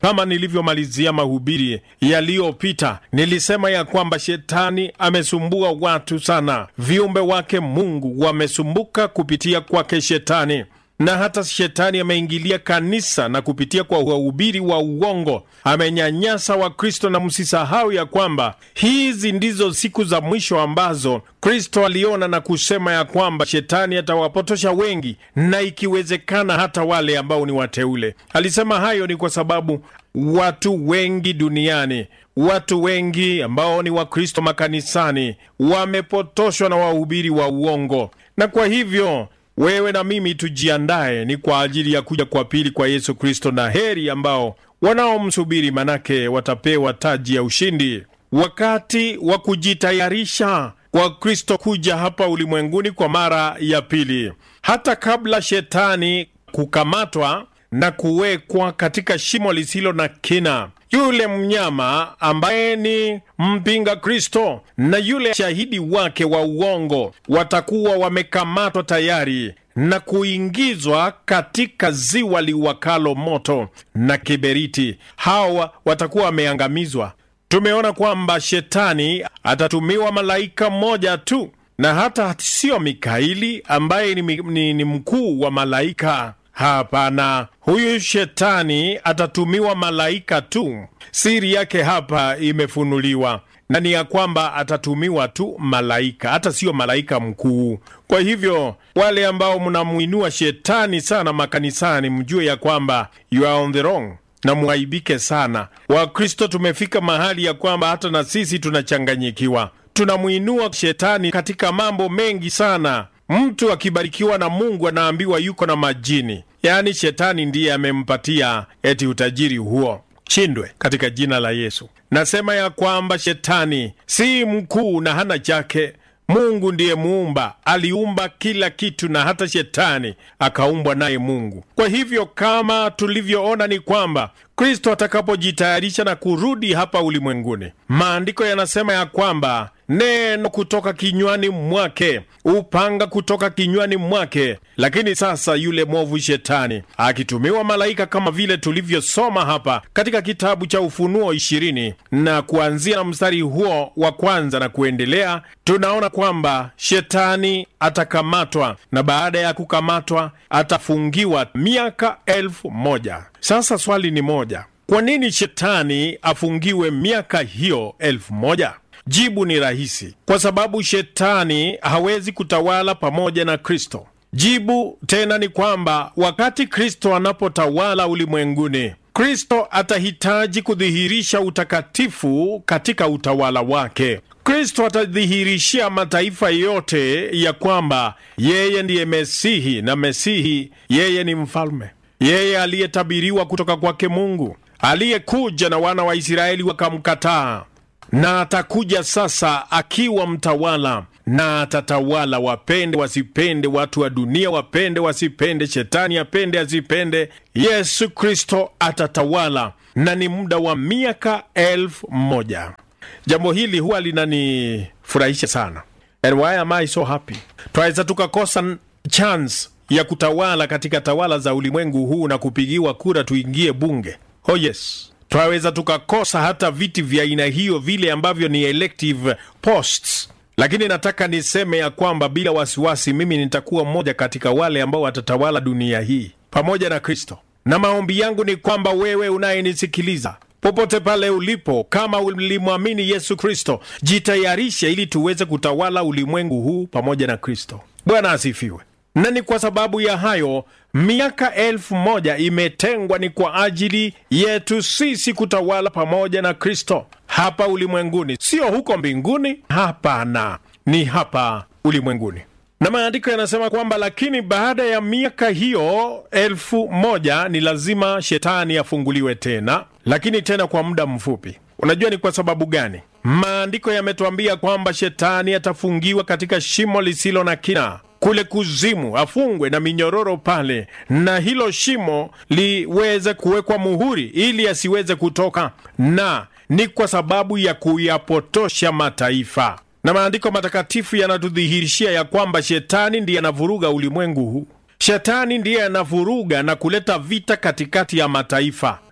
Kama nilivyomalizia mahubiri yaliyopita, nilisema ya kwamba shetani amesumbua watu sana, viumbe wake Mungu wamesumbuka kupitia kwake shetani na hata shetani ameingilia kanisa na kupitia kwa wahubiri wa uongo amenyanyasa Wakristo. Na msisahau ya kwamba hizi ndizo siku za mwisho ambazo Kristo aliona na kusema ya kwamba shetani atawapotosha wengi, na ikiwezekana hata wale ambao ni wateule. Alisema hayo ni kwa sababu watu wengi duniani, watu wengi ambao ni Wakristo makanisani wamepotoshwa na wahubiri wa uongo, na kwa hivyo wewe na mimi tujiandaye ni kwa ajili ya kuja kwa pili kwa Yesu Kristo, na heri ambao wanaomsubiri, manake watapewa taji ya ushindi. Wakati wa kujitayarisha kwa Kristo kuja hapa ulimwenguni kwa mara ya pili, hata kabla shetani kukamatwa na kuwekwa katika shimo lisilo na kina yule mnyama ambaye ni mpinga Kristo na yule shahidi wake wa uongo watakuwa wamekamatwa tayari na kuingizwa katika ziwa liwakalo moto na kiberiti. Hawa watakuwa wameangamizwa. Tumeona kwamba shetani atatumiwa malaika mmoja tu, na hata sio Mikaeli ambaye ni, ni, ni mkuu wa malaika. Hapana, huyu shetani atatumiwa malaika tu. Siri yake hapa imefunuliwa na ni ya kwamba atatumiwa tu malaika, hata siyo malaika mkuu. Kwa hivyo wale ambao mnamwinua shetani sana makanisani, mjue ya kwamba you are on the wrong na mwaibike sana. Wakristo tumefika mahali ya kwamba hata na sisi tunachanganyikiwa, tunamwinua shetani katika mambo mengi sana. Mtu akibarikiwa na Mungu anaambiwa yuko na majini, yaani shetani ndiye amempatia eti utajiri huo. Shindwe katika jina la Yesu. Nasema ya kwamba shetani si mkuu na hana chake. Mungu ndiye muumba, aliumba kila kitu na hata shetani akaumbwa naye Mungu. Kwa hivyo kama tulivyoona ni kwamba Kristo atakapojitayarisha na kurudi hapa ulimwenguni, maandiko yanasema ya kwamba neno kutoka kinywani mwake, upanga kutoka kinywani mwake. Lakini sasa yule mwovu shetani akitumiwa malaika, kama vile tulivyosoma hapa katika kitabu cha Ufunuo ishirini na kuanzia na mstari huo wa kwanza na kuendelea, tunaona kwamba shetani atakamatwa na baada ya kukamatwa atafungiwa miaka elfu moja. Sasa swali ni moja, kwa nini shetani afungiwe miaka hiyo elfu moja? Jibu ni rahisi, kwa sababu shetani hawezi kutawala pamoja na Kristo. Jibu tena ni kwamba wakati Kristo anapotawala ulimwenguni, Kristo atahitaji kudhihirisha utakatifu katika utawala wake. Kristo atadhihirishia mataifa yote ya kwamba yeye ndiye Mesihi, na Mesihi yeye ni mfalme, yeye aliyetabiriwa kutoka kwake Mungu, aliyekuja na wana wa Israeli wakamkataa na atakuja sasa akiwa mtawala na atatawala, wapende wasipende, watu wa dunia wapende wasipende, shetani apende asipende, Yesu Kristo atatawala, na ni muda wa miaka elfu moja. Jambo hili huwa linanifurahisha sana. And why am I so happy? Twaweza tukakosa chance ya kutawala katika tawala za ulimwengu huu na kupigiwa kura tuingie bunge. Oh yes twaweza tukakosa hata viti vya aina hiyo vile ambavyo ni elective posts, lakini nataka niseme ya kwamba bila wasiwasi, mimi nitakuwa mmoja katika wale ambao watatawala dunia hii pamoja na Kristo. Na maombi yangu ni kwamba wewe unayenisikiliza popote pale ulipo, kama ulimwamini Yesu Kristo, jitayarishe ili tuweze kutawala ulimwengu huu pamoja na Kristo. Bwana asifiwe. Na ni kwa sababu ya hayo miaka elfu moja imetengwa ni kwa ajili yetu sisi kutawala pamoja na Kristo hapa ulimwenguni, sio huko mbinguni. Hapana, ni hapa ulimwenguni. Na maandiko yanasema kwamba lakini baada ya miaka hiyo elfu moja ni lazima shetani afunguliwe tena, lakini tena kwa muda mfupi. Unajua ni kwa sababu gani? Maandiko yametuambia kwamba shetani atafungiwa katika shimo lisilo na kina kule kuzimu, afungwe na minyororo pale, na hilo shimo liweze kuwekwa muhuri ili asiweze kutoka, na ni kwa sababu ya kuyapotosha mataifa. Na maandiko matakatifu yanatudhihirishia ya kwamba shetani ndiye anavuruga ulimwengu huu. Shetani ndiye anavuruga na kuleta vita katikati ya mataifa.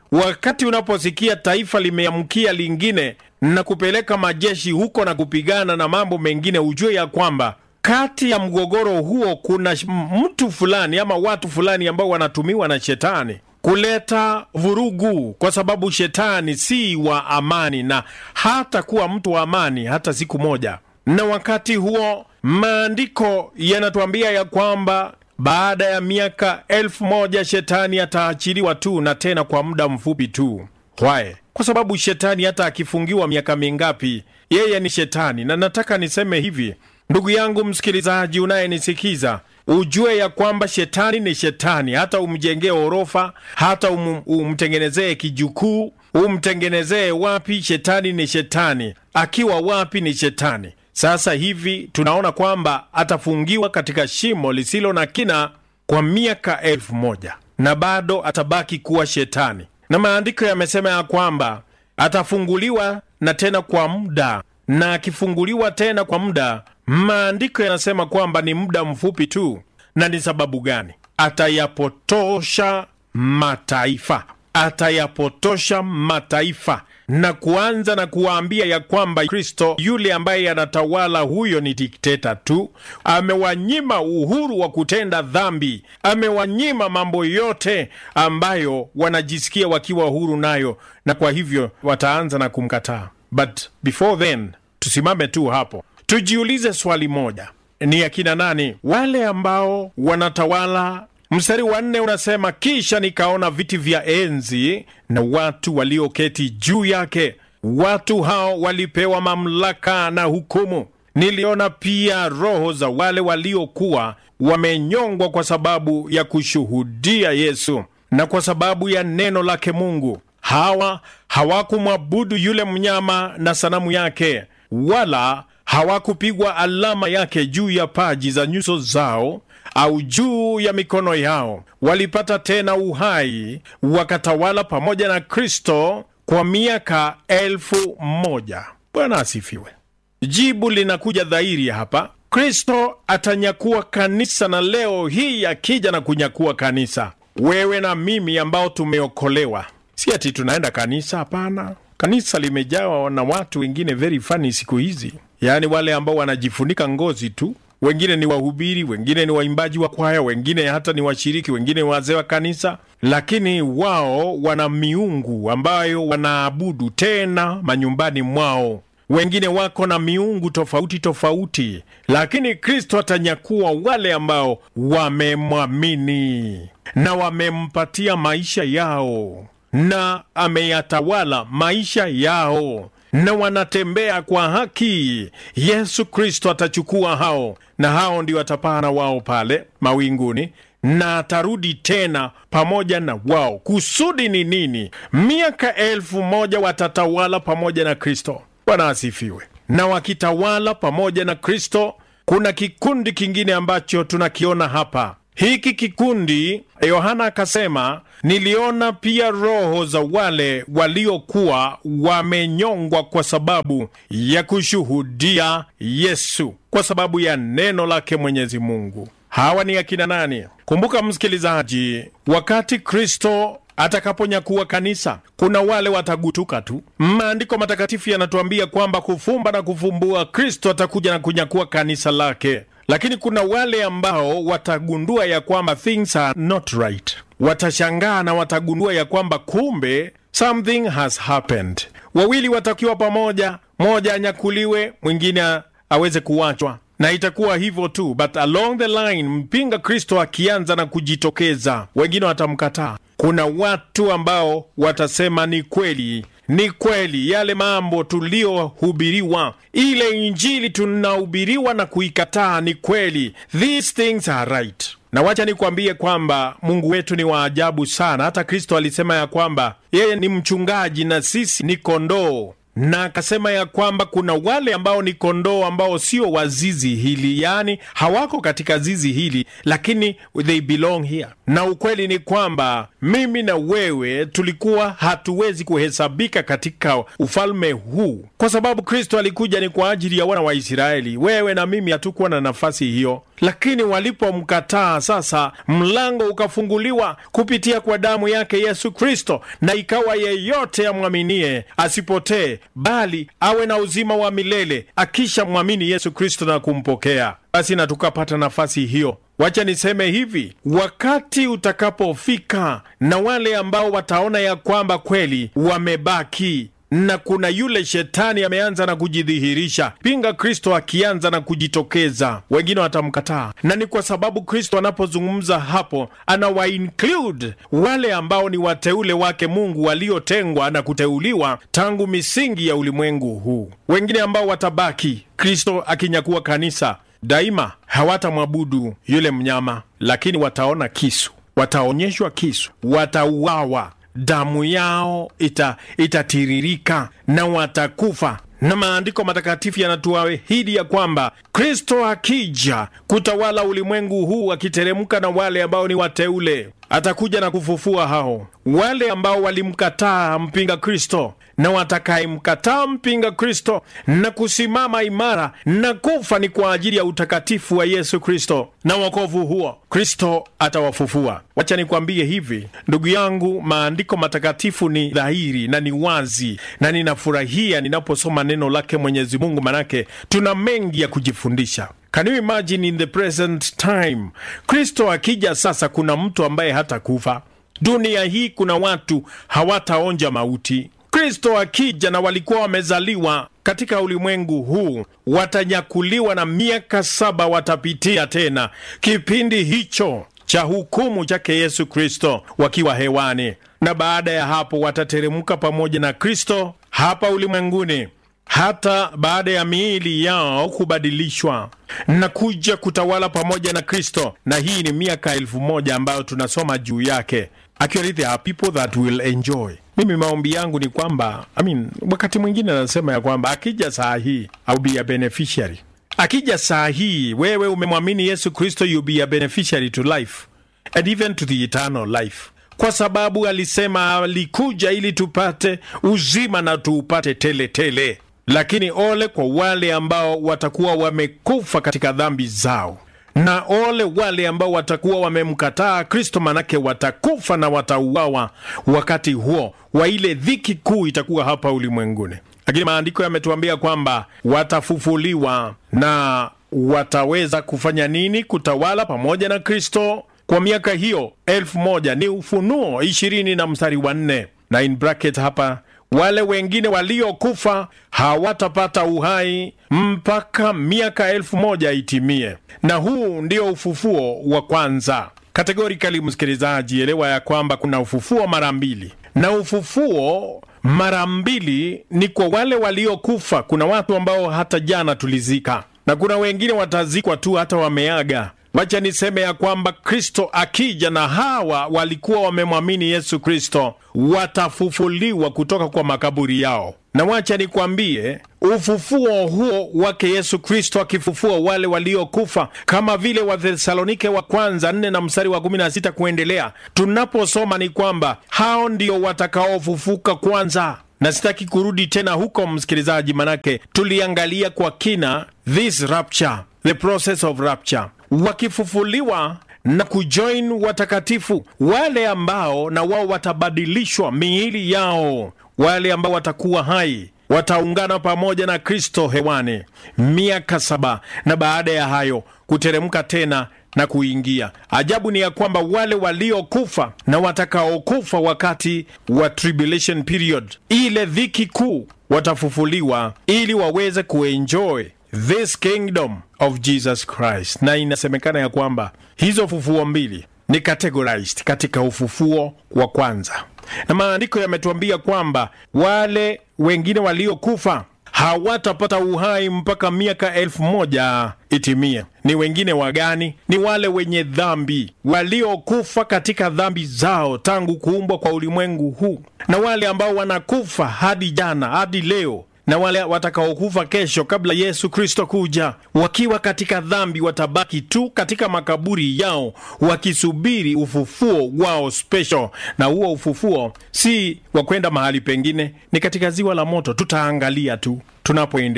wakati unaposikia taifa limeamkia lingine na kupeleka majeshi huko na kupigana na mambo mengine, ujue ya kwamba kati ya mgogoro huo kuna mtu fulani ama watu fulani ambao wanatumiwa na shetani kuleta vurugu, kwa sababu shetani si wa amani na hata kuwa mtu wa amani hata siku moja. Na wakati huo maandiko yanatuambia ya kwamba baada ya miaka elfu moja shetani ataachiliwa tu, na tena kwa muda mfupi tu. Why? Kwa sababu shetani hata akifungiwa miaka mingapi, yeye ni shetani. Na nataka niseme hivi, ndugu yangu msikilizaji unayenisikiza, ujue ya kwamba shetani ni shetani. Hata umjengee orofa, hata um, umtengenezee kijukuu, umtengenezee wapi, shetani ni shetani. Akiwa wapi ni shetani. Sasa hivi tunaona kwamba atafungiwa katika shimo lisilo na kina kwa miaka elfu moja na bado atabaki kuwa shetani, na maandiko yamesema ya kwamba atafunguliwa na tena kwa muda, na akifunguliwa tena kwa muda, maandiko yanasema kwamba ni muda mfupi tu. Na ni sababu gani? Atayapotosha mataifa, atayapotosha mataifa na kuanza na kuwaambia ya kwamba Kristo yule ambaye anatawala huyo ni dikteta tu, amewanyima uhuru wa kutenda dhambi, amewanyima mambo yote ambayo wanajisikia wakiwa huru nayo, na kwa hivyo wataanza na kumkataa. But before then, tusimame tu hapo, tujiulize swali moja: ni akina nani wale ambao wanatawala Mstari wa nne unasema, kisha nikaona viti vya enzi na watu walioketi juu yake. Watu hao walipewa mamlaka na hukumu. Niliona pia roho za wale waliokuwa wamenyongwa kwa sababu ya kushuhudia Yesu na kwa sababu ya neno lake Mungu. Hawa hawakumwabudu yule mnyama na sanamu yake, wala hawakupigwa alama yake juu ya paji za nyuso zao au juu ya mikono yao. Walipata tena uhai, wakatawala pamoja na Kristo kwa miaka elfu moja. Bwana asifiwe. Jibu linakuja dhahiri hapa. Kristo atanyakua kanisa, na leo hii akija na kunyakua kanisa, wewe na mimi ambao tumeokolewa, si ati tunaenda kanisa. Hapana, kanisa limejawa na watu wengine very funny siku hizi, yaani wale ambao wanajifunika ngozi tu wengine ni wahubiri, wengine ni waimbaji wa kwaya, wengine hata ni washiriki, wengine ni wazee wa kanisa, lakini wao wana miungu ambayo wanaabudu tena manyumbani mwao. Wengine wako na miungu tofauti tofauti, lakini Kristo atanyakua wale ambao wamemwamini na wamempatia maisha yao na ameyatawala maisha yao na wanatembea kwa haki. Yesu Kristo atachukua hao, na hao ndio atapana wao pale mawinguni, na atarudi tena pamoja na wao. Kusudi ni nini? Miaka elfu moja watatawala pamoja na Kristo. Bwana asifiwe. Na wakitawala pamoja na Kristo, kuna kikundi kingine ambacho tunakiona hapa. Hiki kikundi, Yohana akasema, niliona pia roho za wale waliokuwa wamenyongwa kwa sababu ya kushuhudia Yesu, kwa sababu ya neno lake Mwenyezi Mungu. Hawa ni akina nani? Kumbuka msikilizaji, wakati Kristo atakaponyakuwa kanisa, kuna wale watagutuka tu. Maandiko matakatifu yanatuambia kwamba kufumba na kufumbua, Kristo atakuja na kunyakua kanisa lake lakini kuna wale ambao watagundua ya kwamba things are not right. Watashangaa na watagundua ya kwamba kumbe something has happened. Wawili watakiwa pamoja, mmoja anyakuliwe, mwingine aweze kuachwa, na itakuwa hivyo tu, but along the line, mpinga Kristo akianza na kujitokeza, wengine watamkataa. Kuna watu ambao watasema ni kweli ni kweli yale mambo tuliyohubiriwa, ile injili tunahubiriwa na kuikataa, ni kweli, these things are right. Na wacha nikwambie kwamba Mungu wetu ni wa ajabu sana. Hata Kristo alisema ya kwamba yeye ni mchungaji na sisi ni kondoo na akasema ya kwamba kuna wale ambao ni kondoo ambao sio wa zizi hili, yaani hawako katika zizi hili, lakini they belong here. Na ukweli ni kwamba mimi na wewe tulikuwa hatuwezi kuhesabika katika ufalme huu, kwa sababu Kristo alikuja ni kwa ajili ya wana wa Israeli. Wewe na mimi hatukuwa na nafasi hiyo, lakini walipomkataa sasa, mlango ukafunguliwa kupitia kwa damu yake Yesu Kristo, na ikawa yeyote amwaminie asipotee, bali awe na uzima wa milele akisha mwamini Yesu Kristo na kumpokea. Basi na tukapata nafasi hiyo. Wacha niseme hivi, wakati utakapofika na wale ambao wataona ya kwamba kweli wamebaki na kuna yule shetani ameanza na kujidhihirisha, pinga Kristo akianza na kujitokeza, wengine watamkataa. Na ni kwa sababu Kristo anapozungumza hapo, anawa include wale ambao ni wateule wake Mungu waliotengwa na kuteuliwa tangu misingi ya ulimwengu huu. Wengine ambao watabaki, Kristo akinyakua kanisa, daima hawatamwabudu yule mnyama, lakini wataona kisu, wataonyeshwa kisu, watauawa damu yao ita, itatiririka na watakufa. Na maandiko matakatifu yanatuahidi ya kwamba Kristo akija kutawala ulimwengu huu, akiteremka na wale ambao ni wateule, atakuja na kufufua hao wale ambao walimkataa mpinga Kristo na watakayemkataa mpinga Kristo na kusimama imara na kufa ni kwa ajili ya utakatifu wa Yesu Kristo na wokovu huo, Kristo atawafufua. Wacha nikwambie hivi ndugu yangu, maandiko matakatifu ni dhahiri na ni wazi, na ninafurahia ninaposoma neno lake Mwenyezi Mungu, manake tuna mengi ya kujifundisha. Can you imagine in the present time, Kristo akija sasa, kuna mtu ambaye hatakufa dunia hii, kuna watu hawataonja mauti. Kristo akija na walikuwa wamezaliwa katika ulimwengu huu watanyakuliwa, na miaka saba watapitia tena kipindi hicho cha hukumu chake Yesu Kristo wakiwa hewani, na baada ya hapo watateremka pamoja na Kristo hapa ulimwenguni hata baada ya miili yao kubadilishwa na kuja kutawala pamoja na Kristo. Na hii ni miaka elfu moja ambayo tunasoma juu yake. Actually there are people that will enjoy. Mimi maombi yangu ni kwamba I mean, wakati mwingine anasema ya kwamba akija saa hii I'll be a beneficiary. Akija saa hii wewe umemwamini Yesu Kristo, you'll be a beneficiary to life and even to the eternal life kwa sababu alisema alikuja ili tupate uzima na tuupate tele tele. Lakini ole kwa wale ambao watakuwa wamekufa katika dhambi zao, na ole wale ambao watakuwa wamemkataa Kristo, manake watakufa na watauawa wakati huo wa ile dhiki kuu itakuwa hapa ulimwenguni. Lakini maandiko yametuambia kwamba watafufuliwa na wataweza kufanya nini? Kutawala pamoja na Kristo kwa miaka hiyo elfu moja. Ni Ufunuo ishirini na mstari wa nne na in bracket hapa wale wengine waliokufa hawatapata uhai mpaka miaka elfu moja itimie, na huu ndio ufufuo wa kwanza. Kategorikali, msikilizaji, elewa ya kwamba kuna ufufuo mara mbili, na ufufuo mara mbili ni kwa wale waliokufa. Kuna watu ambao hata jana tulizika, na kuna wengine watazikwa tu hata wameaga. Wacha niseme ya kwamba Kristo akija na hawa walikuwa wamemwamini Yesu Kristo watafufuliwa kutoka kwa makaburi yao, na wacha nikwambie ufufuo huo wake Yesu Kristo akifufua wale waliokufa, kama vile Wathesalonike wa kwanza nne na mstari wa kumi na sita kuendelea, tunaposoma ni kwamba hao ndio watakaofufuka kwanza na sitaki kurudi tena huko msikilizaji, manake tuliangalia kwa kina this rapture, the process of rapture wakifufuliwa na kujoin watakatifu wale ambao na wao watabadilishwa miili yao, wale ambao watakuwa hai wataungana pamoja na Kristo hewani miaka saba, na baada ya hayo kuteremka tena na kuingia. Ajabu ni ya kwamba wale waliokufa na watakaokufa wakati wa tribulation period, ile dhiki kuu, watafufuliwa ili waweze kuenjoy this kingdom of Jesus Christ. Na inasemekana ya kwamba hizo fufuo mbili ni categorized katika ufufuo wa kwanza, na maandiko yametuambia kwamba wale wengine waliokufa hawatapata uhai mpaka miaka elfu moja itimie. Ni wengine wagani? Ni wale wenye dhambi waliokufa katika dhambi zao tangu kuumbwa kwa ulimwengu huu, na wale ambao wanakufa hadi jana hadi leo na wale watakaokufa kesho kabla Yesu Kristo kuja wakiwa katika dhambi watabaki tu katika makaburi yao wakisubiri ufufuo wao special. Na huo ufufuo si wa kwenda mahali pengine, ni katika ziwa la moto. Tutaangalia tu tunapoendelea.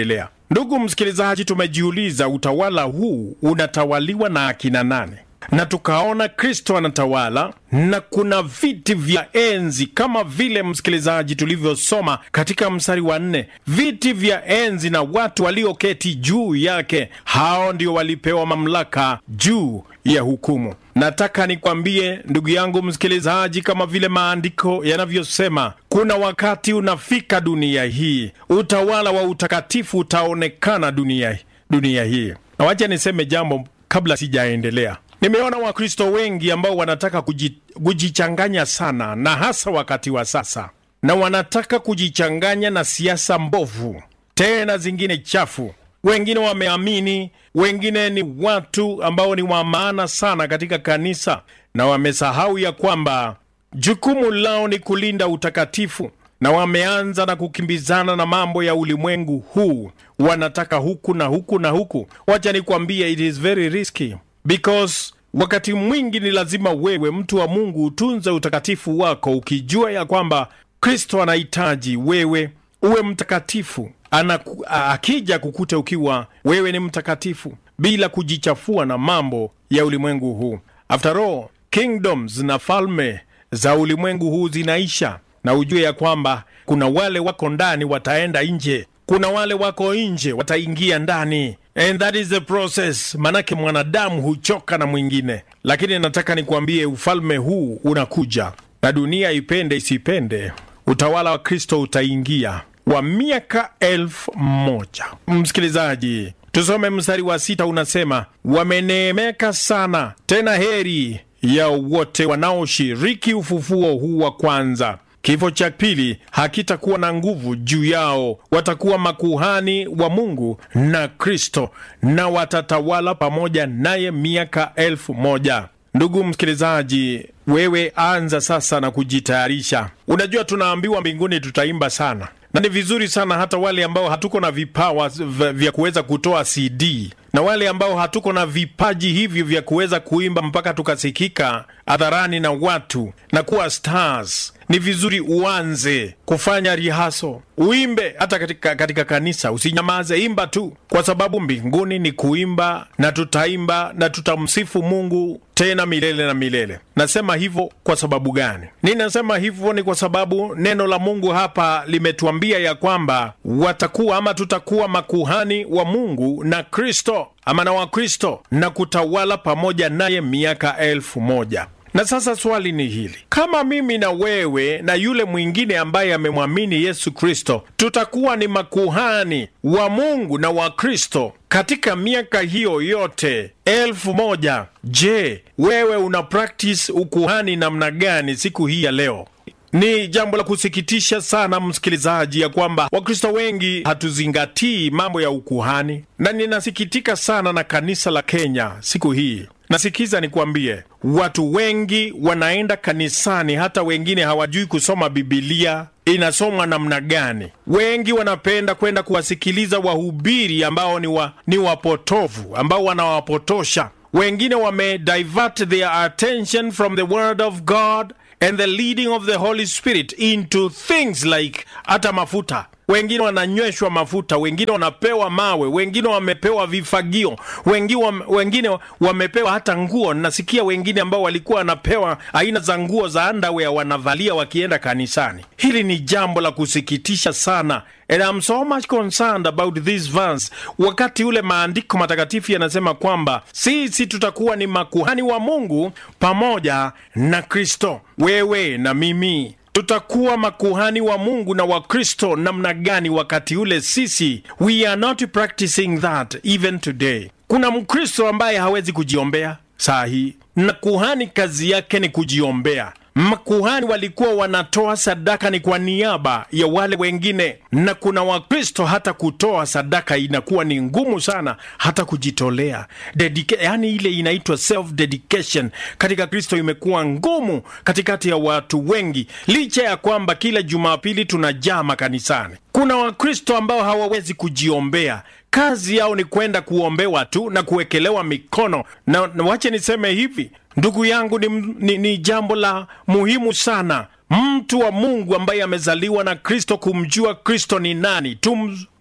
Ndugu msikilizaji, tumejiuliza utawala huu unatawaliwa na akina nane? na tukaona Kristo anatawala na kuna viti vya enzi, kama vile msikilizaji, tulivyosoma katika mstari wa nne, viti vya enzi na watu walioketi juu yake, hao ndio walipewa mamlaka juu ya hukumu. Nataka nikwambie ndugu yangu msikilizaji, kama vile maandiko yanavyosema, kuna wakati unafika dunia hii, utawala wa utakatifu utaonekana dunia, dunia hii. Na wacha niseme jambo kabla sijaendelea. Nimeona Wakristo wengi ambao wanataka kujichanganya sana, na hasa wakati wa sasa, na wanataka kujichanganya na siasa mbovu, tena zingine chafu. Wengine wameamini, wengine ni watu ambao ni wa maana sana katika kanisa, na wamesahau ya kwamba jukumu lao ni kulinda utakatifu, na wameanza na kukimbizana na mambo ya ulimwengu huu, wanataka huku na huku na huku. Wacha nikwambie, it is very risky because wakati mwingi ni lazima wewe mtu wa Mungu utunze utakatifu wako, ukijua ya kwamba Kristo anahitaji wewe uwe mtakatifu. Anaku, akija kukute ukiwa wewe ni mtakatifu bila kujichafua na mambo ya ulimwengu huu. After all, kingdoms na falme za ulimwengu huu zinaisha, na ujue ya kwamba kuna wale wako ndani wataenda nje, kuna wale wako nje wataingia ndani And that is the process. Manake mwanadamu huchoka na mwingine, lakini nataka nikuambie ufalme huu unakuja, na dunia ipende isipende, utawala wa Kristo utaingia wa miaka elfu moja. Msikilizaji, tusome mstari wa sita, unasema wameneemeka sana, tena heri ya wote wanaoshiriki ufufuo huu wa kwanza. Kifo cha pili hakitakuwa na nguvu juu yao. Watakuwa makuhani wa Mungu na Kristo, na watatawala pamoja naye miaka elfu moja. Ndugu msikilizaji, wewe anza sasa na kujitayarisha. Unajua, tunaambiwa mbinguni tutaimba sana, na ni vizuri sana, hata wale ambao hatuko na vipawa vya kuweza kutoa CD na wale ambao hatuko na vipaji hivyo vya kuweza kuimba mpaka tukasikika hadharani na watu na kuwa stars, ni vizuri uanze kufanya rihaso, uimbe hata katika, katika kanisa. Usinyamaze, imba tu, kwa sababu mbinguni ni kuimba, na tutaimba na tutamsifu Mungu tena milele na milele. Nasema hivyo kwa sababu gani? Ninasema hivyo ni kwa sababu neno la Mungu hapa limetuambia ya kwamba watakuwa ama tutakuwa makuhani wa Mungu na Kristo ama na Wakristo na kutawala pamoja naye miaka elfu moja. Na sasa swali ni hili, kama mimi na wewe na yule mwingine ambaye amemwamini Yesu Kristo tutakuwa ni makuhani wa Mungu na wa Kristo katika miaka hiyo yote elfu moja, je, wewe una practice ukuhani namna gani siku hii ya leo? Ni jambo la kusikitisha sana msikilizaji, ya kwamba Wakristo wengi hatuzingatii mambo ya ukuhani, na ninasikitika sana na kanisa la Kenya siku hii. Nasikiza nikwambie, watu wengi wanaenda kanisani, hata wengine hawajui kusoma Bibilia inasomwa namna gani. Wengi wanapenda kwenda kuwasikiliza wahubiri ambao ni, wa, ni wapotovu ambao wanawapotosha wengine. Wamedivert their attention from the word of God and the leading of the Holy Spirit into things like hata mafuta wengine wananyweshwa mafuta, wengine wanapewa mawe, wengine wamepewa vifagio, wengine, wengine wamepewa hata nguo. Nasikia wengine ambao walikuwa wanapewa aina za nguo za underwear wanavalia wakienda kanisani. Hili ni jambo la kusikitisha sana, and I'm so much concerned about this verse, wakati ule maandiko matakatifu yanasema kwamba sisi tutakuwa ni makuhani wa Mungu pamoja na Kristo. Wewe na mimi tutakuwa makuhani wa Mungu na wa Kristo namna gani wakati ule? Sisi we are not practicing that even today. Kuna Mkristo ambaye hawezi kujiombea saa hii, na kuhani kazi yake ni kujiombea. Makuhani walikuwa wanatoa sadaka ni kwa niaba ya wale wengine, na kuna Wakristo hata kutoa sadaka inakuwa ni ngumu sana, hata kujitolea Dedica, yani ile inaitwa self dedication katika Kristo imekuwa ngumu katikati ya watu wengi, licha ya kwamba kila Jumapili tunajaa makanisani. Kuna Wakristo ambao hawawezi kujiombea kazi yao ni kwenda kuombewa tu na kuwekelewa mikono na, na wache niseme hivi ndugu yangu, ni, ni, ni jambo la muhimu sana mtu wa Mungu ambaye amezaliwa na Kristo kumjua Kristo ni nani.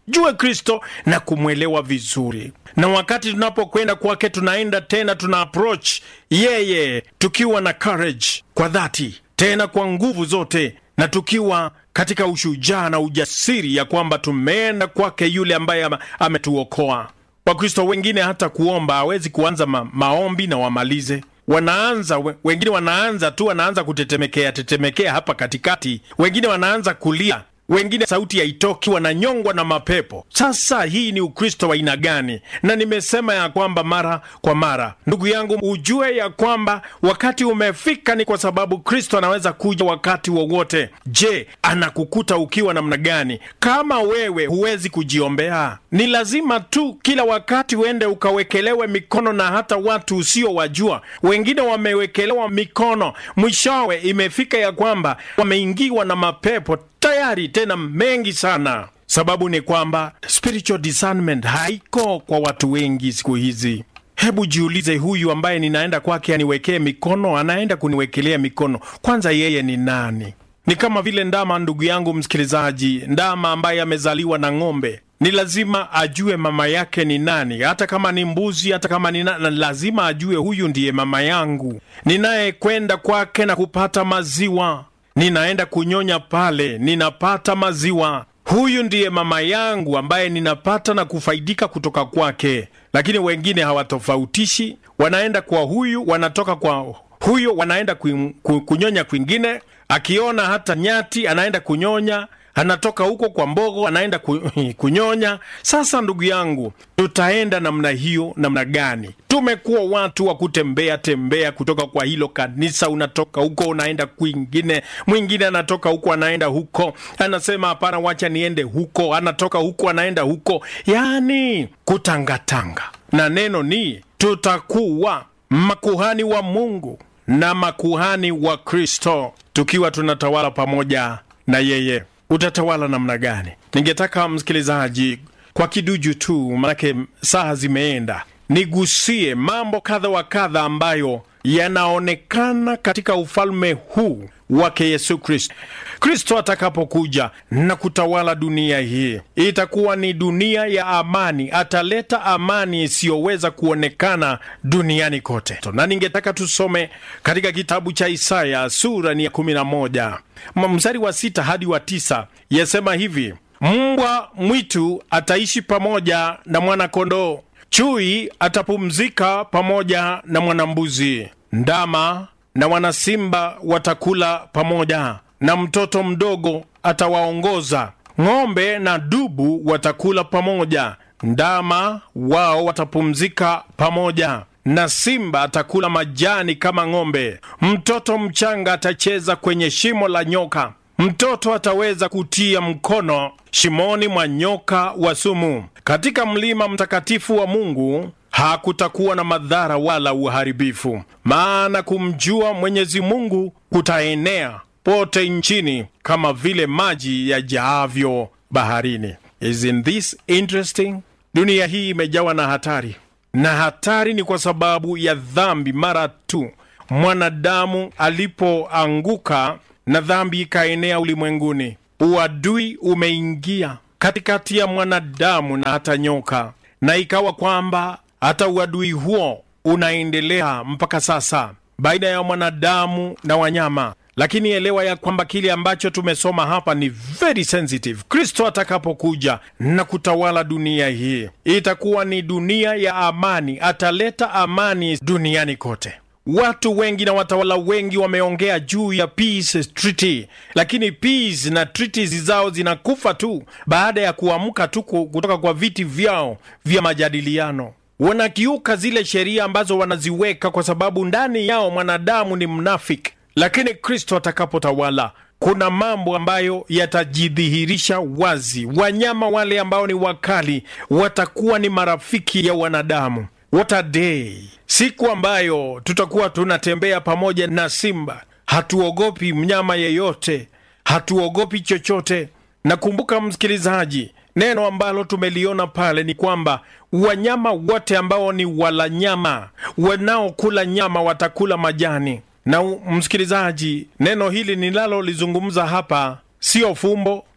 tumjue Kristo na kumwelewa vizuri, na wakati tunapokwenda kwake, tunaenda tena tuna approach yeye tukiwa na courage kwa dhati, tena kwa nguvu zote, na tukiwa katika ushujaa na ujasiri ya kwamba tumeenda kwake yule ambaye ametuokoa. Wakristo wengine hata kuomba hawezi kuanza ma maombi na wamalize wanaanza wengine wanaanza tu, wanaanza kutetemekea tetemekea hapa katikati, wengine wanaanza kulia, wengine sauti haitoki, wananyongwa na mapepo. Sasa hii ni Ukristo wa aina gani? Na nimesema ya kwamba mara kwa mara, ndugu yangu, ujue ya kwamba wakati umefika, ni kwa sababu Kristo anaweza kuja wakati wowote. Je, anakukuta ukiwa namna gani? Kama wewe huwezi kujiombea, ni lazima tu kila wakati uende ukawekelewe mikono na hata watu usiowajua. Wengine wamewekelewa mikono, mwishowe imefika ya kwamba wameingiwa na mapepo tayari tena mengi sana. Sababu ni kwamba spiritual discernment haiko kwa watu wengi siku hizi. Hebu jiulize, huyu ambaye ninaenda kwake aniwekee mikono, anaenda kuniwekelea mikono, kwanza yeye ni nani? Ni kama vile ndama, ndugu yangu msikilizaji, ndama ambaye amezaliwa na ng'ombe ni lazima ajue mama yake ni nani. Hata kama ni mbuzi, hata kama ni nani, lazima ajue huyu ndiye mama yangu ninayekwenda kwake na kupata maziwa ninaenda kunyonya pale, ninapata maziwa. Huyu ndiye mama yangu ambaye ninapata na kufaidika kutoka kwake. Lakini wengine hawatofautishi, wanaenda kwa huyu, wanatoka kwa huyo, wanaenda ku, ku, kunyonya kwingine. Akiona hata nyati anaenda kunyonya anatoka huko kwa mbogo anaenda ku, kunyonya. Sasa ndugu yangu, tutaenda namna hiyo namna gani? Tumekuwa watu wa kutembea tembea kutoka kwa hilo kanisa, unatoka huko unaenda kwingine, mwingine anatoka huko anaenda huko, anasema hapana, wacha niende huko, anatoka huko anaenda huko, yaani kutangatanga. Na neno ni tutakuwa makuhani wa Mungu na makuhani wa Kristo, tukiwa tunatawala pamoja na yeye. Utatawala namna gani? Ningetaka msikilizaji, kwa kiduju tu, manake saa zimeenda, nigusie mambo kadha wa kadha ambayo yanaonekana katika ufalme huu wake Yesu Kristo. Kristo atakapokuja na kutawala dunia hii, itakuwa ni dunia ya amani. Ataleta amani isiyoweza kuonekana duniani kote, na ningetaka tusome katika kitabu cha Isaya sura ni ya kumi na moja mstari wa sita hadi wa tisa yasema hivi: mbwa mwitu ataishi pamoja na mwana-kondoo, chui atapumzika pamoja na mwana-mbuzi, ndama na wanasimba watakula pamoja, na mtoto mdogo atawaongoza. Ng'ombe na dubu watakula pamoja, ndama wao watapumzika pamoja, na simba atakula majani kama ng'ombe. Mtoto mchanga atacheza kwenye shimo la nyoka, mtoto ataweza kutia mkono shimoni mwa nyoka wa sumu. Katika mlima mtakatifu wa Mungu hakutakuwa na madhara wala uharibifu, maana kumjua Mwenyezi Mungu kutaenea pote nchini kama vile maji yajaavyo baharini. Isn't this interesting? Dunia hii imejawa na hatari, na hatari ni kwa sababu ya dhambi. Mara tu mwanadamu alipoanguka na dhambi ikaenea ulimwenguni, uadui umeingia katikati ya mwanadamu na hata nyoka, na ikawa kwamba hata uadui huo unaendelea mpaka sasa baina ya mwanadamu na wanyama. Lakini elewa ya kwamba kile ambacho tumesoma hapa ni very sensitive. Kristo atakapokuja na kutawala dunia hii, itakuwa ni dunia ya amani. Ataleta amani duniani kote. Watu wengi na watawala wengi wameongea juu ya peace treaty, lakini peace na treaties zao zinakufa tu baada ya kuamka tu kutoka kwa viti vyao vya majadiliano. Wanakiuka zile sheria ambazo wanaziweka kwa sababu ndani yao mwanadamu ni mnafiki. Lakini Kristo atakapotawala, kuna mambo ambayo yatajidhihirisha wazi. Wanyama wale ambao ni wakali watakuwa ni marafiki ya wanadamu. What a day! Siku ambayo tutakuwa tunatembea pamoja na simba, hatuogopi mnyama yeyote, hatuogopi chochote. Nakumbuka msikilizaji, neno ambalo tumeliona pale ni kwamba wanyama wote ambao ni wala nyama, wanaokula nyama watakula majani. Na msikilizaji, neno hili ninalolizungumza hapa sio fumbo,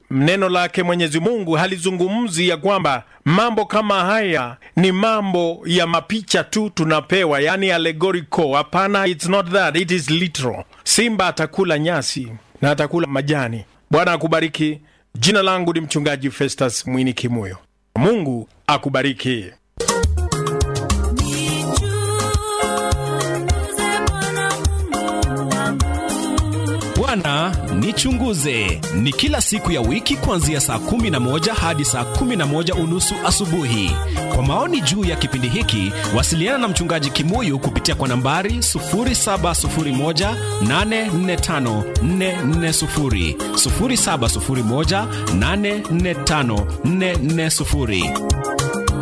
neno lake Mwenyezi Mungu halizungumzi ya kwamba mambo kama haya ni mambo ya mapicha tu tunapewa, yani allegorical. Hapana, it's not that, it is literal. Simba atakula nyasi na atakula majani. Bwana akubariki. Jina langu ni mchungaji Festus Mwini Kimuyo. Mungu akubariki. Bwana nichunguze ni kila siku ya wiki kuanzia saa kumi na moja hadi saa kumi na moja unusu asubuhi. Kwa maoni juu ya kipindi hiki, wasiliana na mchungaji Kimuyu kupitia kwa nambari 0701845440, 0701845440.